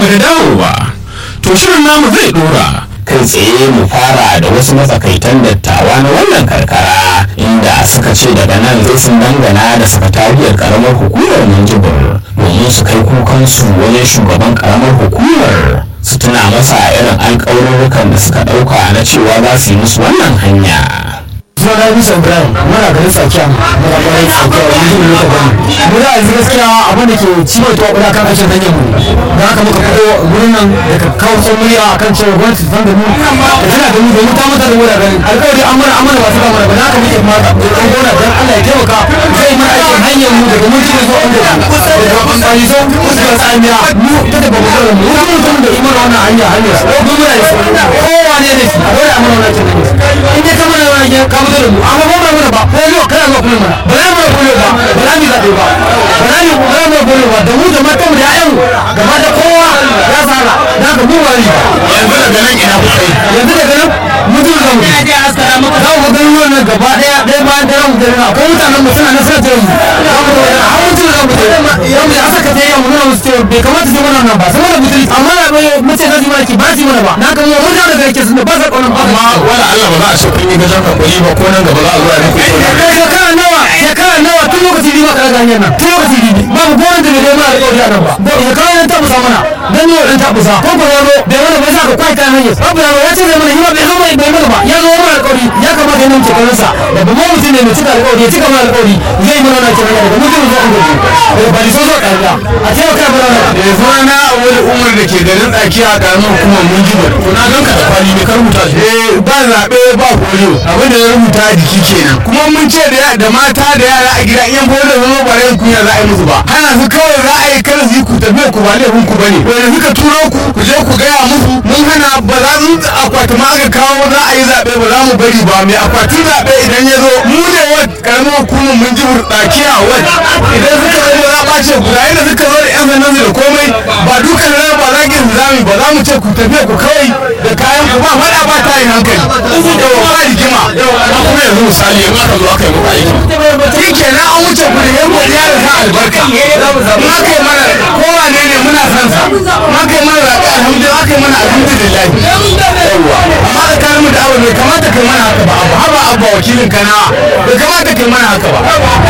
mu da dawowa to shirin namu zai dora kai tsaye mu fara da wasu matsakaitan dattawa na wannan karkara inda suka ce daga nan zai sun dangana da sakatariyar karamar hukumar minjibir domin su kai kukansu wajen shugaban karamar hukumar su tuna masa irin alkawarurrukan da suka dauka na cewa za su yi musu wannan hanya suna na bisa ibrahim muna garin tsakiya muna garin tsakiya wani jini muka gani mu da yanzu gaskiya abin da ke ciwo ta wadda kan kashin hanyar mu da haka muka fito gurin nan da ka kawo son murya a kan cewa gwamnati ta da mu da tana da mu domin ta mata da mu da ganin alkawari an mana amana ba su ba mana ba da haka muke ma da ɗan gona don allah ya taimaka zai mana aikin hanyar mu daga mun jini zuwa inda ku daga ɓangare zo kusa tsamiya mu ta da babu kawai mu wani mutum da imar wannan hanya hanyar su ko muna da su kowa ne da shi a dole a mana wannan aikin hanyar in dai ka mana wannan hanyar ka mutu da mu amma ba mana ba ko yau kana zuwa kuma mana ba za mu kuma ba ba za mu zaɓe ba ba za mu ba za mu kuma ba da mu da matan mu da ƴaƴan mu gaba da kowa ya tsara da haka mu wani yanzu daga nan ina kuka yi yanzu daga nan mutum da mu za mu ga ganin wannan gaba ɗaya ɗaya bayan ɗaya mu dare akwai mutanen mu suna na suna tare mu za mu ga har mutum da mu ya mu aka ta yi mu nuna musu cewa bai kamata su mana nan ba saboda mutum amma na bai mace za su mana ki ba su mana ba na kan mu mun da yake sun ba sa kaunan ba amma wala Allah ba za a ce kun yi gajen hakuri ba ko nan gaba za a zo a yi muku shekara nawa shekara nawa tun lokaci biyu ba ka daga hanyar nan tun lokaci biyu babu gwamnati da bai mana alƙawari a nan ba ba shekara nan tabusa mana dan ne dan tabusa ko ko yaro bai mana bai sa ka kwai kan hanyar babu yaro ya ce zai mana hima bai zo bai bai mana ba ya zo mana alƙawari ya kamata yana cikin sa da ba mu mutum ne mai cika alƙawari ya cika mana alƙawari zai mana na cikin daga mutum zo an gobe da ba so zo ƙarya a taimaka mana da ya zo na wani umar da ke garin tsakiya a ƙaramin hukumar munjibar to na ganka da kwali ne ka rubuta shi eh ba zaɓe ba horo abin da ya rubuta a jiki kenan kuma mun ce da da mata da yara a gida in horo da zama ba yin kunya za a yi musu ba hana su kawai za a yi kar su yi ku tafiya ku ba laifin ku bane wanda suka turo ku ku je ku gaya musu mun hana ba za su akwati ma aka kawo za a yi zaɓe ba za mu bari ba mai akwatin zaɓe idan ya zo mu ne wa karamin hukumar mun ji burɗakiya wa idan suka zo za a ɓace guda yadda suka zo da yan sandan da komai ba dukan rana ba za ki zami ba za mu ce ku tafiya ku kawai da kayan ku ba faɗa ba ta yin hankali yawa ba rigima amma kuma yanzu misali in aka zo aka yi muku aiki shi kenan an wuce ku da yan godiya da sa albarka in aka yi mana kowa ne ne muna son sa in aka yi mana zaɓe alhamdulillah aka yi mana alhamdulillah yawa amma da kayan mu da abu bai kamata kai mana haka ba abu haba abu wakilin kana bai kamata kai mana haka ba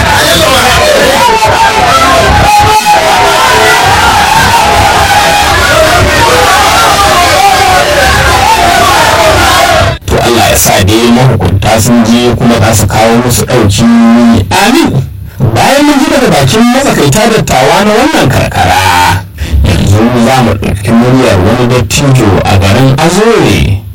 to Allah ya sa dai mahukunta sun je kuma za su kawo musu ɗauki amin bayan mun ji daga bakin matsakaita dattawa na wannan karkara yanzu za mu ɗauki muryar wani dattijo a garin azore